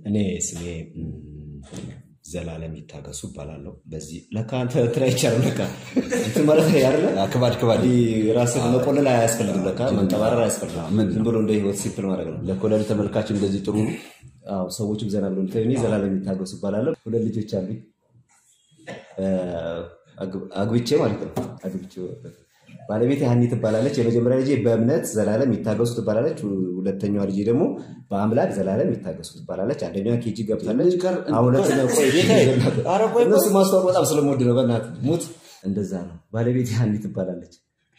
እኔ ስሜ ም፣ ዘላለም ይታገሱ እባላለሁ። በዚህ ለካ አንተ እንትን አይቻልም። ለካ እንትን ማለት ያለ ክባድ ክባድ ራስን መቆለል አያስፈልግም። ለካ መንጠባረር አያስፈልግም። ምን ዝም ብሎ እንደ ህይወት ሲምፕል ማድረግ ነው። ለኮለል ተመልካች እንደዚህ ጥሩ ነው። አዎ ሰዎችም ዘና ብሎ እንትን እኔ ዘላለም ይታገሱ እባላለሁ። ሁለት ልጆች አሉኝ እ፣ አግ- አግብቼ ማለት ነው። አግብቼ ባለቤት ሀኒ ትባላለች። የመጀመሪያ ልጄ በእምነት ዘላለም ይታገሱ ትባላለች። ሁለተኛዋ ልጄ ደግሞ በአምላክ ዘላለም ይታገሱ ትባላለች። አንደኛዋ ኬጂ ገብታለች። አሁን ሁለተኛው ቆይ እነሱ ማስታወቅ በጣም ስለምወድ ነው። በእናትህ ሙት። እንደዛ ነው። ባለቤት ሀኒ ትባላለች።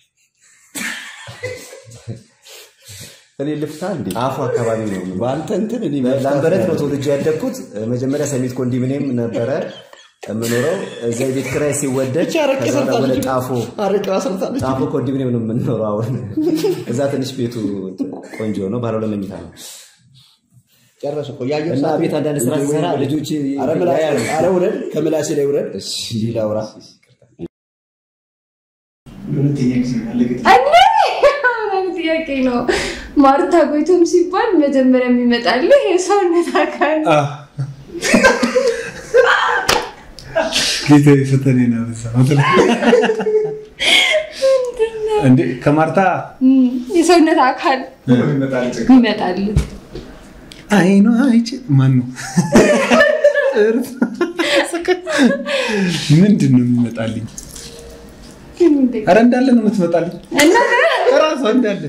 እኔ ልፍታ እንዴ አፉ አካባቢ ነው። በአንተ እንትን እኔ ላምበረት ነው ተወልጄ ያደግኩት። መጀመሪያ ሰሚት ኮንዶሚኒየም ነበረ የምኖረው። እዛ የቤት ኪራይ ሲወደድ ከዛ ወደ ጣፎ ጣፎ ኮንዶሚኒየም ነው የምንኖረው። አሁን እዛ ትንሽ ቤቱ ቆንጆ ነው፣ ባለ ሁለት መኝታ ነው ጨረሰ እኮ ያየው እና ሰዓት ቤት አንዳንድ ስራ ሲሰራ ልጆች ኧረ ምላሴ ኧረ ውረድ፣ ከምላሴ ላይ ውረድ። እሺ፣ ላውራ አንድ ጥያቄ ነው። ማርታ ጎይቶም ሲባል መጀመሪያ የሚመጣልህ የሰውነት አካል ጌታ ፈተኔ ነው እንዴ ከማርታ እም፣ የሰውነት አካል ይመጣልህ። አይኗ አይቼ ማን ነው ምንድን ነው የሚመጣልኝ? ኧረ እንዳለ ነው የምትመጣልኝ እና እራሷ እንዳለ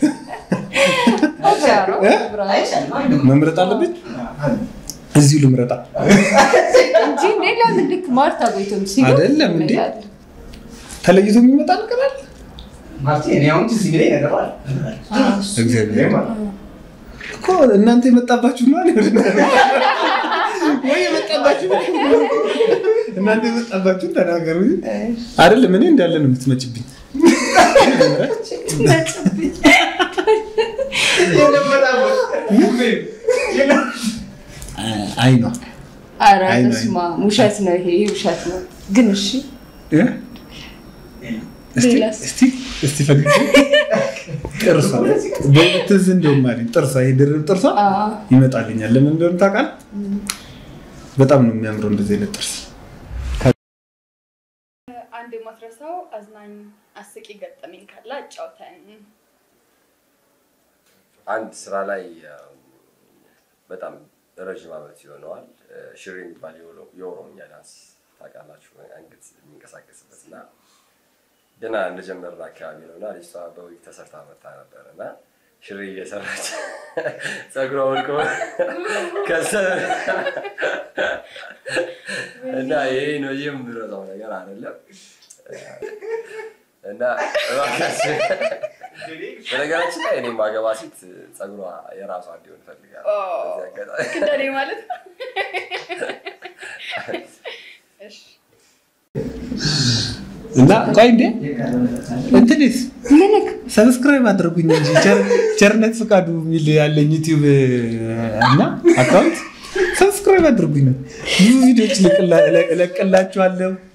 መምረጥ አለብኝ። እዚሁ ልምረጣ እንጂ እንዴ ለምን ልክ ማርታ ጎይቶም ሲሉ አይደለም እንዴ? ይመጣልህ? ተለይቶ የሚመጣ ነገር አለ? እግዚአብሔር እኮ እናንተ የመጣባችሁ ነው አይደል? ወይ የመጣባችሁ እናንተ የመጣባችሁ ተናገሩ። አይደለም እኔ እንዳለ ነው የምትመጭብኝ። አይኗ ኧረ አይ ነው፣ በስመ አብ፣ ውሸት ነው ይሄ ውሸት ነው። ግን እሺ እ? እስቲ ሌላስ? እስቲ እስቲ ፈግግ ጥርሷ በእውነት ትዝ እንደውም አለኝ ጥርሷ ይሄ ድርብ ጥርሷ አዎ። ይመጣልኛል። ለምን እንደሆነ ታውቃለህ? በጣም ነው የሚያምረው እንደዚህ አይነት ጥርስ። አንድ የማትረሳው አዝናኝ አስቂ ገጠመኝ ካለ አጫውተን። አንድ ስራ ላይ እም፣ በጣም ረዥም ዓመት ይሆነዋል። እ፣ ሽሬ የሚባል የኦሮ- የኦሮምኛ ዳንስ ታውቃላችሁ፣ አንገት የሚንቀሳቀስበት እና ገና እንደጀመርን አካባቢ ነው እና ልጅቷ በዊግ ተሰርታ መጣ ነበር እና ሽሬ እየሰራች ፀጉሯ ወልቆ ከሰር እና ይሄ ነው የምረሳው ነገር አይደለም እና እባካችሁ በነገራችን ላይ እኔ ማገባ ሴት ፀጉሯ የራሷ እንዲሆን እፈልጋለሁ። በዚህ አጋጣሚ ልክ እንደኔ ማለት ነው። እሺ እና ቆይ እንዴ እንትንስ ሰብስክራይብ አድርጉኝ እንጂ ቸር- ቸርነት ፍቃዱ የሚል ያለኝ ዩቲዩብ እና አካውንት ሰብስክራይብ አድርጉኝ ነው። ብዙ ቪዲዮዎች እለቅላ- እለቅላችኋለሁ።